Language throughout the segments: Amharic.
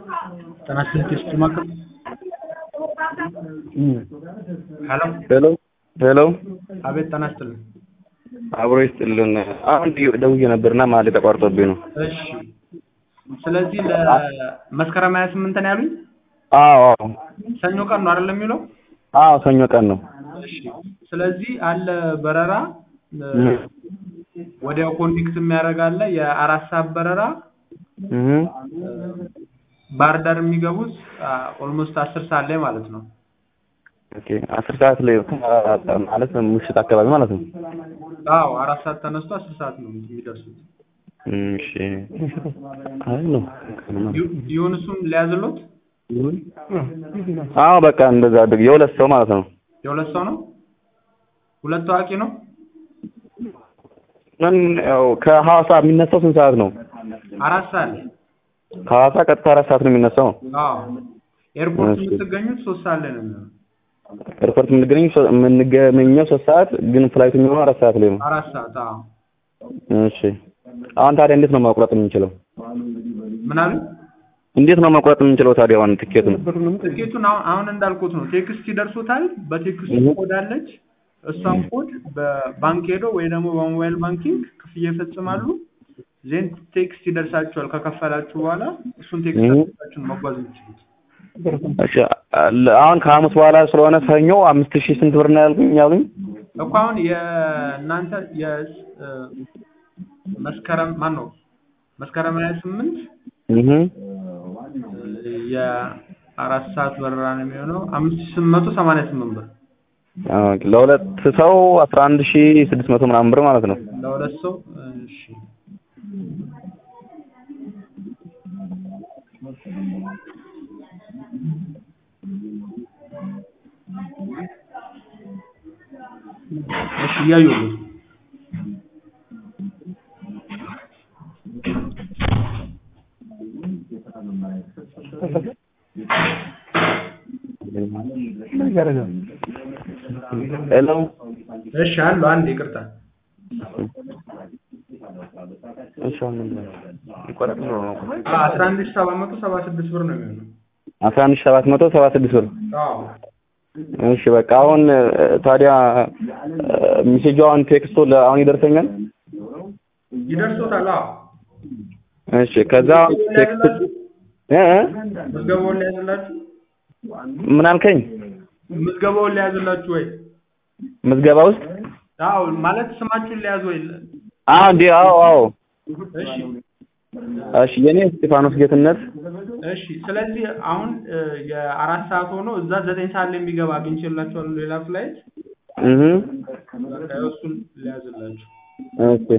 ጤና ይስጥልኝ ማዕከል ሄሎ ሄሎ ሄሎ አቤት ጤና ይስጥልኝ አብሮ ይስጥልን። አሁን ደውዬ ነበርና መሀል ተቋርጦብኝ ነው። እሺ ስለዚህ ለመስከረም ሀያ ስምንት ነው ያሉኝ አዎ አዎ ሰኞ ቀን ነው አይደለም የሚለው አዎ ሰኞ ቀን ነው። እሺ ስለዚህ አለ በረራ ወዲያው ኮኔክት የሚያደርግ አለ የአራት ሰዓት በረራ እህ ባህር ዳር የሚገቡት ኦልሞስት አስር ሰዓት ላይ ማለት ነው ኦኬ አስር ሰዓት ላይ ማለት ምሽት አካባቢ ማለት ነው። አዎ አራት ሰዓት ተነስቶ አስር ሰዓት ነው የሚደርሱት እሺ አይ ነው ይሁን እሱን ሊያዝሎት አዎ በቃ እንደዛ አድርግ። የሁለት ሰው ማለት ነው። የሁለት ሰው ነው ሁለት ታዋቂ ነው ምን ያው ከሐዋሳ የሚነሳው ስንት ሰዓት ነው? አራት ሰዓት ላይ ከሐዋሳ ቀጥታ አራት ሰዓት ነው የሚነሳው። አዎ ኤርፖርት እሺ። የምትገኙት ሶስት ሰዓት ላይ ነው የሚሆነው ኤርፖርት የምንገኘው ሶ- የምንገኘው ሶስት ሰዓት ግን ፍላይቱ የሚሆነው አራት ሰዓት ላይ ነው። አራት ሰዓት አዎ እሺ አሁን ታዲያ እንዴት ነው መቁረጥ የምንችለው? ምን አሉ እንዴት ነው መቁረጥ የምንችለው ታዲያ አሁን ትኬቱን? ትኬቱን አሁን አሁን እንዳልኩት ነው ቴክስት ይደርሶታል በቴክስቱ እህ። ኮድ አለች እሷን ኮድ በባንክ ሄዶ ወይ ደግሞ በሞባይል ባንኪንግ ክፍያ ይፈጽማሉ ዜን ቴክስት ይደርሳቸዋል ከከፈላችሁ በኋላ እሱን ቴክስት እህ። አድርጋችሁ ነው መጓዝ የምትችሉት እሺ አ- አሁን ከሐሙስ በኋላ ስለሆነ ሰኞ አምስት ሺህ ስንት ብር ነው ያልኩኝ ያሉኝ? እኮ አሁን የእናንተ የ እ፣ መስከረም ማን ነው መስከረም ሀያ ስምንት እህ የአራት ሰዓት በረራ ነው የሚሆነው አምስት ሺህ ስምንት መቶ ሰማንያ ስምንት ብር ኦኬ ለሁለት ሰው አስራ አንድ ሺህ ስድስት መቶ ምናምን ብር ማለት ነው። ለሁለት ሰው እሺ እሺ እያየሁልህ ሄሎ እሺ አሉ አንድ ይቅርታ እሺ አሁን ምንድን ነው? ይቆረጥ ነው ነው። አስራ አንድ ሺህ ሰባት መቶ ሰባ ስድስት ብር ነው የሚሆነው አስራ አንድ ሺህ ሰባት መቶ ሰባ ስድስት ብር አዎ እሺ በቃ አሁን እ፣ ታዲያ ሚሴጁ አሁን ቴክስቱ ለ- አሁን ይደርሰኛል? ይደርሶታል አዎ እሺ ከዛ ቴክስት እ እ? ምዝገባውን ሊያዝላችሁ ምን አልከኝ? ምዝገባውን ሊያዝላችሁ ወይ ምዝገባ ውስጥ አዎ ማለት ስማችሁን ሊያዝ ወይ አዎ እንዴ አዎ አዎ እሺ እሺ የኔ እስጢፋኖስ ጌትነት እሺ ስለዚህ አሁን እ፣ የአራት ሰዓት ሆኖ እዛ ዘጠኝ ሰዓት ላይ የሚገባ አግኝቼላችኋለሁ ሌላ ፍላይት እህ በቃ እሱን ሊያዝላችሁ ኦኬ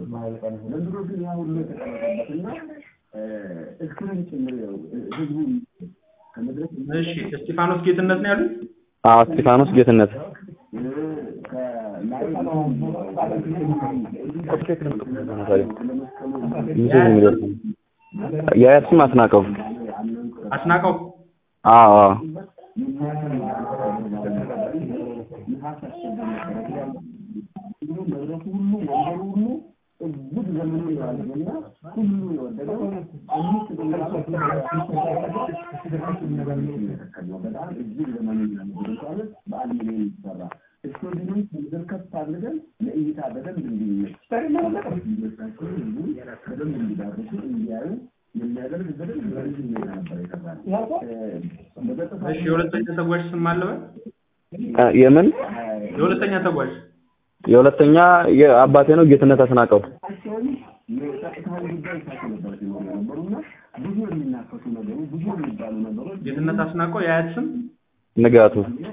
እሺ እስጢፋኖስ ጌትነት ነው ያሉት አዎ እስጢፋኖስ ጌትነት የአያት ስም አስናቀው አስናቀው አዎ አዎ እሺ የሁለተኛ ተጓዥ ስም አለበት እ፣ የምን የሁለተኛ ተጓዥ የሁለተኛ የአባቴ ነው ጌትነት አስናቀው ጌትነት አስናቀው የአያት ስም ንጋቱ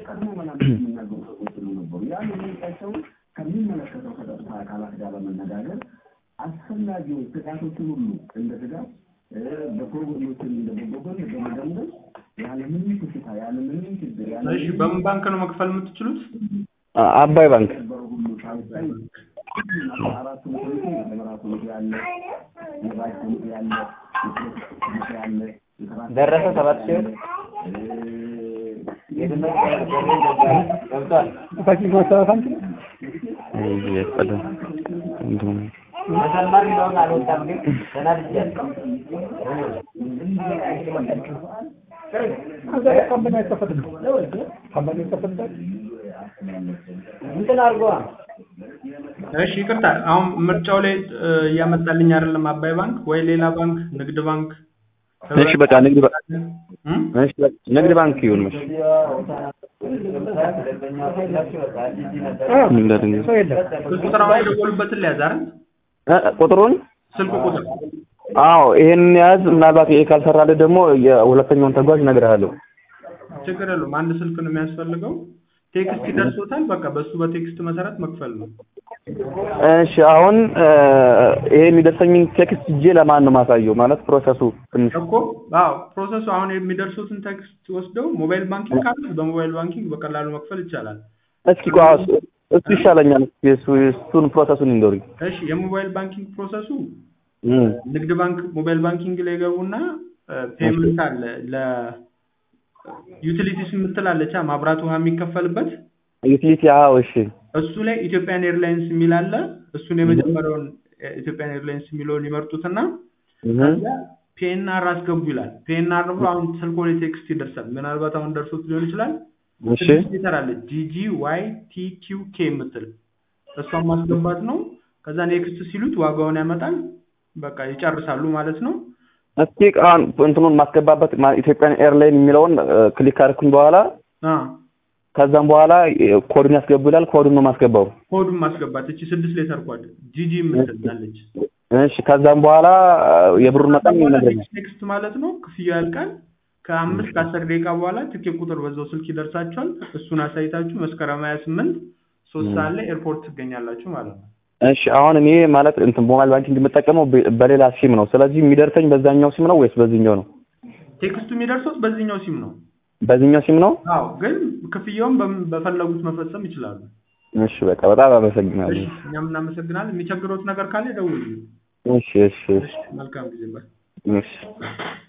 እሺ በምን ባንክ ነው መክፈል የምትችሉት አ- አባይ ባንክ ደረሰ ሰባት ሺህ ብር እሺ ይቅርታ፣ አሁን ምርጫው ላይ እ፣ እያመጣልኝ አይደለም። አባይ ባንክ ወይ ሌላ ባንክ፣ ንግድ ባንክ፣ እሺ በቃ ንግድ ባ- እም? እሺ በቃ ንግድ ባንክ ይሁን እሺ እንዳድንገ ስልክ ቁጥር አሁን የደወሉበትን ሊያዝ አይደል? እ፣ ቁጥሩን ስልክ ቁጥር አዎ ይሄን ያዝ። ምናልባት ይሄ ካልሰራልህ ደግሞ የሁለተኛውን ተጓዥ እነግርሃለሁ። ችግር የለውም። አንድ ስልክ ነው የሚያስፈልገው። ቴክስት ይደርሶታል። በቃ በሱ በቴክስት መሰረት መክፈል ነው። እሺ አሁን እ፣ ይሄ የሚደርሰኝን ቴክስት እጄ ለማን ነው ማሳየው? ማለት ፕሮሰሱ ትንሽ እኮ አዎ፣ ፕሮሰሱ አሁን የሚደርሱትን ቴክስት ወስደው ሞባይል ባንኪንግ ካለ በሞባይል ባንኪንግ በቀላሉ መክፈል ይቻላል። እስኪ ቆይ አዎ፣ እሱ- እሱ ይሻለኛል። እሱ እሱን ፕሮሰሱን ይንገሩኝ። እሺ፣ የሞባይል ባንኪንግ ፕሮሰሱ እም፣ ንግድ ባንክ ሞባይል ባንኪንግ ላይ ገቡና ፔመንት አለ ለዩቲሊቲስ የምትላለች ማብራት ውሃ የሚከፈልበት ዩቲሊቲ አዎ፣ እሺ እሱ ላይ ኢትዮጵያን ኤርላይንስ የሚል አለ። እሱን የመጀመሪያውን እ፣ ኢትዮጵያን ኤርላይንስ የሚለውን ይመርጡትና እህ፣ ፒኤንአር አስገቡ ይላል። ፒኤንአር ብሎ አሁን ስልኮ ላይ ቴክስት ይደርሳል። ምናልባት አሁን ደርሶት ሊሆን ይችላል። እሺ ትንሽ ሌተር አለ ጂጂ ዋይ ቲ ኪው ኬ የምትል እሷን ማስገባት ነው። ከዛ ኔክስት ሲሉት ዋጋውን ያመጣል። በቃ ይጨርሳሉ ማለት ነው። እስኪ አሁን እንትኑን ማስገባበት ማ- ኢትዮጵያን ኤርላይን የሚለውን እ፣ ክሊክ ካደረኩኝ በኋላ አ ከዛም በኋላ እ፣ ኮዱን ያስገቡ ይላል። ኮዱን ነው ማስገባው። ኮዱን ማስገባት እቺ ስድስት ሌተር ኮድ ጂጂ የምትል አለች። እሺ ከዛም በኋላ እ፣ የብሩን መጠን ይነግረኛል። ኔክስት ማለት ነው። ክፍያው ያልቃል። ከአምስት ከአስር ደቂቃ በኋላ ትኬት ቁጥር በዛው ስልክ ይደርሳችኋል። እሱን አሳይታችሁ መስከረም ሀያ ስምንት ሶስት ሰዓት ላይ ኤርፖርት ትገኛላችሁ ማለት ነው። እሺ አሁን እኔ ማለት እንትን ሞባይል ባንኪንግ የምጠቀመው በ- በሌላ ሲም ነው። ስለዚህ የሚደርሰኝ በዛኛው ሲም ነው ወይስ በዚህኛው ነው? ቴክስቱ የሚደርሱት በዚህኛው ሲም ነው። በዚህኛው ሲም ነው። አዎ ግን ክፍያውን በም- በፈለጉት መፈጸም ይችላሉ። እሺ በቃ በጣም አመሰግናለሁ። እሺ እኛም እናመሰግናለን። የሚቸግሮት ነገር ካለ ደውሉ። እሺ እሺ እሺ መልካም ጊዜ ባይ እሺ